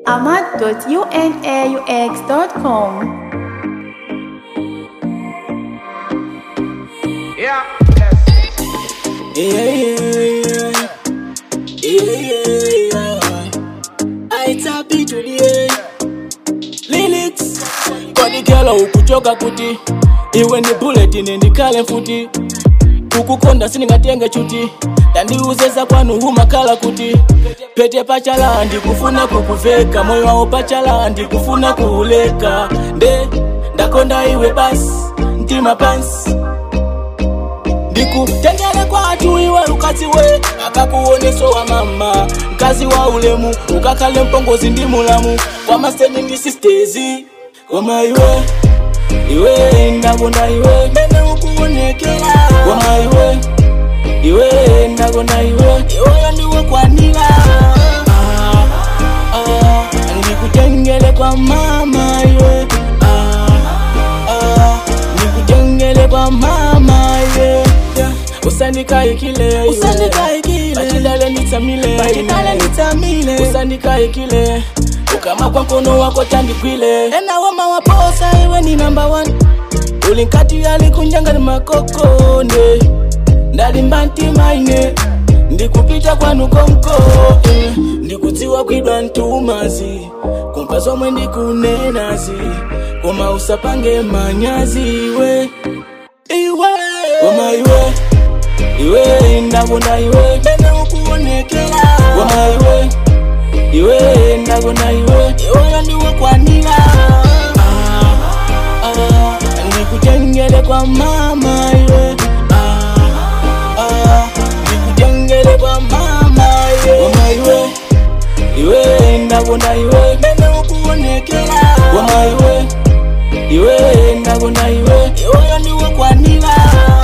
ahmad.unaux.com. Yeah. Yeah, yeah, yeah. Yeah, yeah, yeah. I tap into the lyrics. Kodi kelo ukuchoka kuti iwe ndi bullet ine ndikale mfuti kukukonda sindingatenge chuti ndandiuzeza kwanu humakhala kuti pete pachala ndikufuna kukuveka moyo wawo pachala ndikufuna kuuleka nde ndakonda iwe basi mtima pansi ndikutengele kwatu iwe ukazi we akakuoneso wa mama mkazi wa ulemu ukakhale mpongozi ndi mulamu kwamaseni ndi sistezi koma iwe iwe ndakonda iwe mene ukuonekela koma iwe iwe ndakonda iwe iweyo ndiwe kwanila ah, ah, ndikutengele kwa mama iwe ah, ah, ndikutengele kwa mama iwe yeah. usandikaikile usandikaikile bachidale nitsamile bachidale nitsamile usandikaikile ukama kwa mkono wako tandikwile ena wama waposa iwe ni number one ulinkati alikunjanga ni makokonde ndalimba ntima ine ndikupita kwanu konko eh. ndikudziwa kwidwa ntumazi kumpa zomwe ndikunenazi koma usapange manyazi iwe iwe koma iwe iwe ndakonda iwe mene ukuonekela koma iwe iwe ndakonda iwe iweyo ndiwe kwanila ah, ah, ndikutengele kwa mama iwe ah, ah, ndikutengele kwa mama iwe koma iwe iwe ndakonda iwe mene ukuonekela koma iwe iwe ndakonda iwe iweyo ndiwe kwanila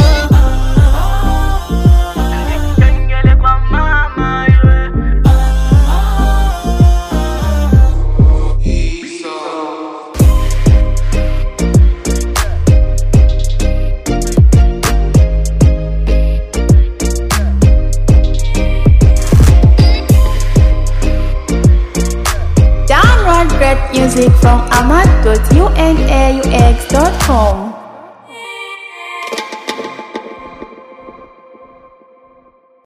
ndikutengele kwa mama iwe Download great music from ahmad.unaux.com.